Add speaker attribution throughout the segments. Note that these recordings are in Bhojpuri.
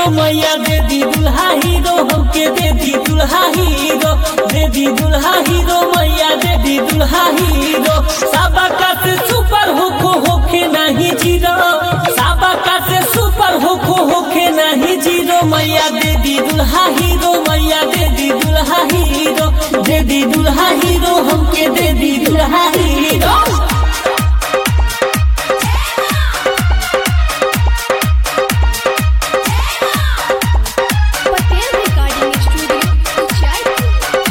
Speaker 1: हीरो मैया दे दी दुल्हा हीरो हमके दे दी दुल्हा हीरो दे दी दुल्हा हीरो मैया दे दी दुल्हा हीरो सबका से सुपर होखो होखे नहीं जीरो सबका से सुपर होखो होखे नहीं जीरो मैया दे दी दुल्हा हीरो मैया दे दी दुल्हा हीरो दे दी दुल्हा हीरो हमके दे दी दुल्हा hero
Speaker 2: Patel recording studio Uchaipur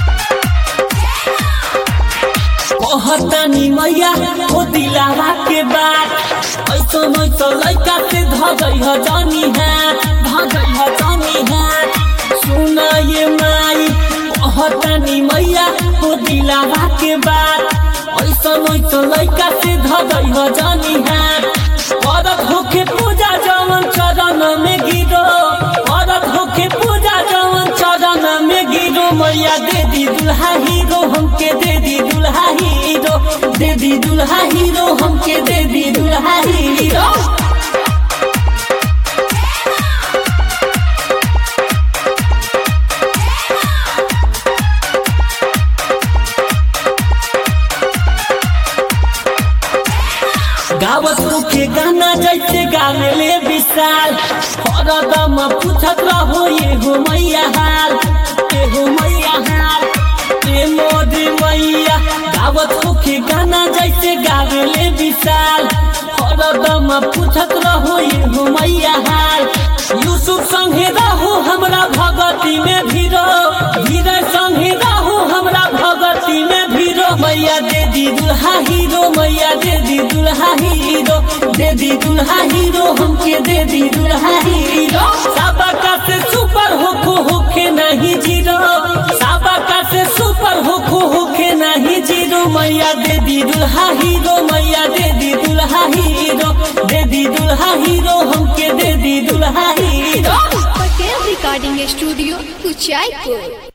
Speaker 1: कहतनी मैया ओ दिलावा के बात ऐसो ऐसो लड़का से धगई ह जानी है धगई ह जानी है सुना ये माई कहतनी मैया ओ दिलावा के बात ऐसो ऐसो लड़का से धगई ह जानी है औरत होके पूजा जवन चरण में गिरो औरत होके पूजा जवन चरण में गिरो मैया दे दी दुल्हा हीरो हमके दे दी दुल्हा हीरो दे दी दुल्हा हीरो हमके दे दी दुल्हा हीरो गावत के गाना जैसे गावेले विशाल हरदम पूछत रहो ये हो मैया हाल ये हो मैया हाल ये मोदी मैया गावत के गाना जैसे गावेले विशाल हरदम पूछत रहो ये हो मैया हाल यूसुफ संगे रहो हमरा भगती में भीरो धीरे संगे रहो हमरा भगती में भीरो मैया दे दी दुल्हा हीरो मैया दे दी दुल्हा हीरो दे दी दुल्हा हीरो हमके दे दी दुल्हा हीरो सबका से सुपर होखो होखे नहीं जीरो सबका से सुपर होखो होखे नहीं जीरो मैया दे दी दुल्हा हीरो मैया दे दी दुल्हा हीरो दे दी दुल्हा हीरो हमके दे दी दुल्हा hero
Speaker 2: Patel recording studio Uchaipur